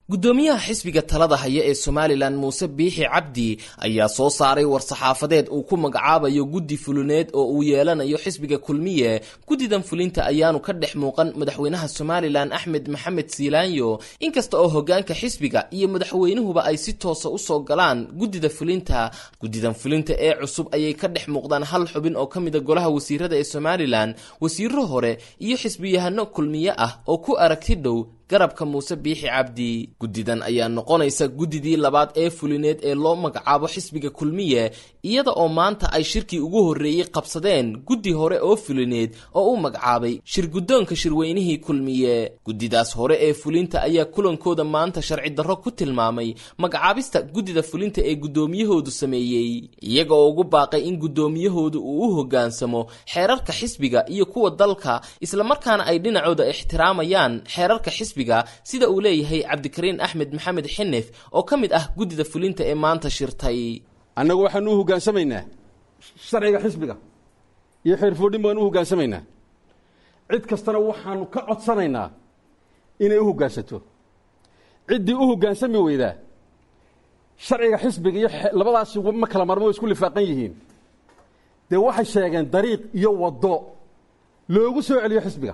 guddoomiyaha xisbiga talada haya ee somalilan muuse biixi cabdi ayaa soo saaray war-saxaafadeed uu ku magacaabayo guddi fulineed oo uu yeelanayo xisbiga kulmiye guddidan fulinta ayaanu ka dhex muuqan madaxweynaha somalilan axmed maxamed siilaanyo inkasta oo hogaanka xisbiga iyo madaxweynuhuba ay si toosa usoo galaan guddida fulinta guddidan fulinta ee cusub ayay ka dhex muuqdaan hal xubin oo ka mida golaha wasiirada ee somalilan wasiiro hore iyo xisbiyahano kulmiye ah oo ku aragti dhow garabka muuse biixi cabdi guddidan ayaa noqonaysa guddidii labaad ee fulineed ee loo magacaabo xisbiga kulmiye iyada oo maanta ay shirkii ugu horreeyey qabsadeen guddi hore oo fulineed oo u magacaabay shir guddoonka shirweynihii kulmiye guddidaas hore ee fulinta ayaa kulankooda maanta sharci darro ku tilmaamay magacaabista guddida fulinta ee guddoomiyahoodu sameeyey iyaga oo ugu baaqay in guddoomiyahoodu uu u hoggaansamo xeerarka xisbiga iyo kuwa dalka islamarkaana ay dhinacooda ixtiraamayaan xeerarka xisbiga sida uu leeyahay cabdikariin axmed maxamed xinif oo ka mid ah guddida fulinta ee maanta shirtay annagu waxaanu u hoggaansamaynaa sharciga xisbiga iyo xeerfoodhin baanu u hoggaansamaynaa cid kastana waxaanu ka codsanaynaa inay u hoggaansato ciddii u hoggaansami weydaa sharciga xisbiga iyo labadaasi ma kala marmo way isku lifaaqan yihiin dee waxay sheegeen dariiq iyo waddo loogu soo celiyo xisbiga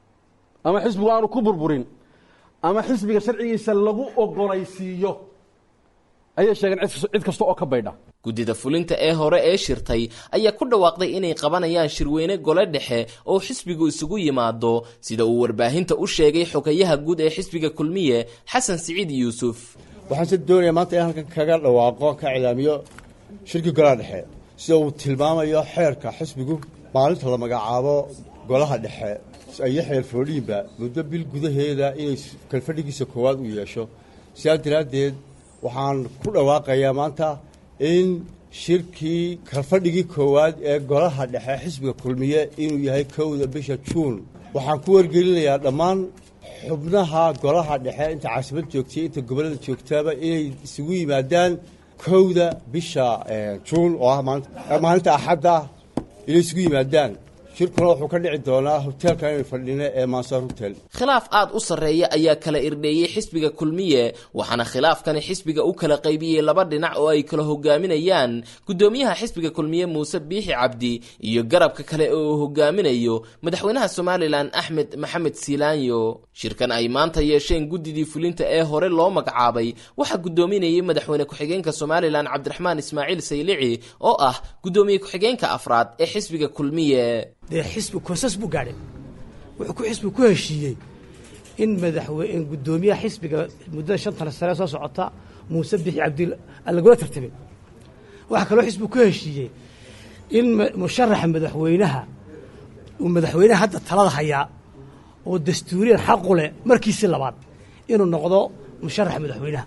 ama xisbigu aanu ku burburin ama xisbiga sharcigiisa lagu ogolaysiiyo ayay sheegeen cid kasta oo ka baydha guddida fulinta ee hore ee shirtay ayaa ku dhawaaqday inay qabanayaan shirweyne gole dhexe oo xisbigu isugu yimaado sida uu warbaahinta u sheegay xogayaha guud ee xisbiga kulmiye xasan siciid yuusuf waxaan se doonayaa maanta in halkan kaga dhawaaqo ka cilaamiyo shirkii golaha dhexe sida uu tilmaamayo xeerka xisbigu maalinta la magacaabo golaha dhexe iyo xeerfoodhiinba muddo bil gudaheeda inay kalfadhigiisa koowaad u yeesho sidaas daraaddeed waxaan ku dhawaaqayaa maanta in shirkii kalfadhigii koowaad ee golaha dhexe xisbiga kulmiye inuu yahay kowda bisha juun waxaan ku wargelinayaa dhammaan xubnaha golaha dhexe inta caasimad joogtay inta gobollada joogtaaba inay isugu yimaadaan kowda bisha juun oo ah maalinta axadda inay isugu yimaadaan shirkuna wuxuu ka dhici doonaa hoteelkan inu fadhino ee mansar hotel khilaaf aad u sarreeya ayaa kala irdheeyey xisbiga kulmiye waxaana khilaafkani xisbiga u kala qaybiyey laba dhinac oo ay kala hogaaminayaan guddoomiyaha xisbiga kulmiye muuse biixi cabdi iyo garabka kale oo uu hogaaminayo madaxweynaha somalilan axmed maxamed siilaanyo shirkan ay maanta yeesheen guddidii fulinta ee hore loo magacaabay waxaa guddoominayay madaxweyne ku-xigeenka somalilan cabdiraxmaan ismaaciil saylici oo ah guddoomiye ku-xigeenka afraad ee xisbiga kulmiye dee xisbi konsas buu gaadhay wuxuu ku xisbi ku heshiiyey in madaxweyne guddoomiyaha xisbiga muddada shantana sane soo socota muuse bixi cabdil lagula tartamay waxaa kaloo xisbigu ku heshiiyey in musharaxa madaxweynaha uu madaxweynaha hadda talada hayaa oo dastuuriyan xaqu leh markiisii labaad inuu noqdo musharaxa madaxweynaha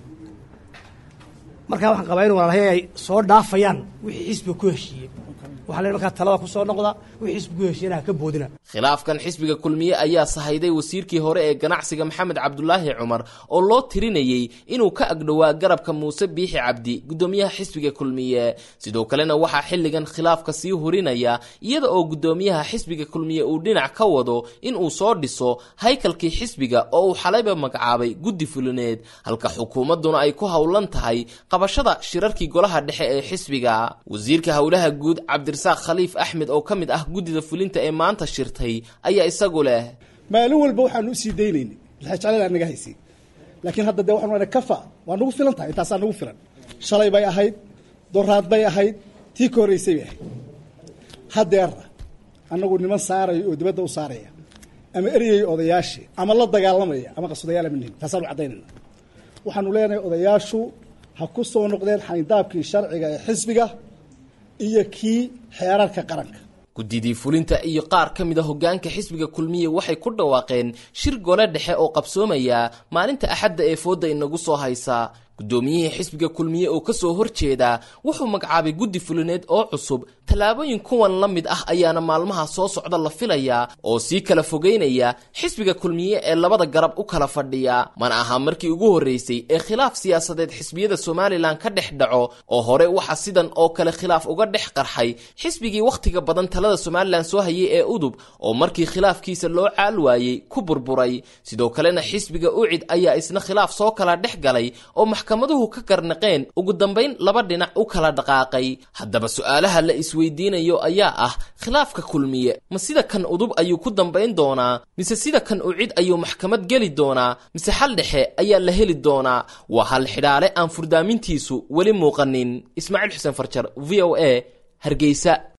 markaa waxaan qabaa in walaalhay ay soo dhaafayaan wixii xisbiga ku heshiiyey waxa len markaa talada ku soo noqda wixii xisbigu heshiiyana ha ka boodina khilaafkan xisbiga kulmiye ayaa sahayday wasiirkii hore ee ganacsiga maxamed cabdulaahi cumar oo loo tirinayey inuu ka agdhowaa garabka muuse biixi cabdi guddoomiyaha xisbiga kulmiye sidoo kalena waxaa xilligan khilaafka sii hurinaya iyada oo guddoomiyaha xisbiga kulmiye uu dhinac ka wado inuu soo dhiso haykalkii xisbiga oo uu xalayba magacaabay guddi fulineed halka xukuumadduna ay ku howlan tahay qabashada shirarkii golaha dhexe ee xisbiga wasiirka howlaha guud cabdirasaaq khaliif axmed oo ka mid ah guddida fulinta ee maanta shirtay ayaa isagu leh maalin walba waxaanu usii daynaynay jeclada naga haysay laakiin hadda dee waxaan kafa waa nagu filan tahay intaasaa nagu filan shalay bay ahayd doraad bay ahayd tii ka horreysay bay ahayd haddeerna annagu niman saaraya oo dibadda u saaraya ama eryaya odayaashii ama la dagaalamaya ama qaswadayaal ama nihin taasaanu caddaynayna waxaanu leenahay odayaashu ha ku soo noqdeen xayndaabkii sharciga ee xisbiga iyo kii xeerarka qaranka guddidii fulinta iyo qaar ka mid a hoggaanka xisbiga kulmiye waxay ku dhawaaqeen shir gole dhexe oo qabsoomaya maalinta axadda ee foodda inagu soo haysa guddoomiyihii xisbiga kulmiye oo ka soo horjeeda wuxuu magacaabay guddi fulineed oo cusub tallaabooyin kuwan la mid ah ayaana maalmaha soo socda la filayaa oo sii kala fogeynaya xisbiga kulmiye ee labada garab u kala fadhiya mana aha markii ugu horreysay ee khilaaf siyaasadeed xisbiyada somalilan ka dhex dhaco oo hore waxaa sidan oo kale khilaaf uga dhex qarxay xisbigii wakhtiga badan talada somalilan soo hayay ee udub oo markii khilaafkiisa loo caal waayey ku burburay sidoo kalena xisbiga ucid ayaa isna khilaaf soo kala dhex galay oo maxkamaduhu ka garnaqeen ugu dambayn laba dhinac u kala dhaqaaqay haddaba su-aalaha la isweydiinayo ayaa ah khilaafka kulmiye ma sida kan udub ayuu ku dambayn doonaa mise sida kan ucid ayuu maxkamad geli doonaa mise xal dhexe ayaa la heli doonaa waa hal xidhaale aan furdaamintiisu weli muuqanin ismaaciil xuseen farjar v o a hargeysa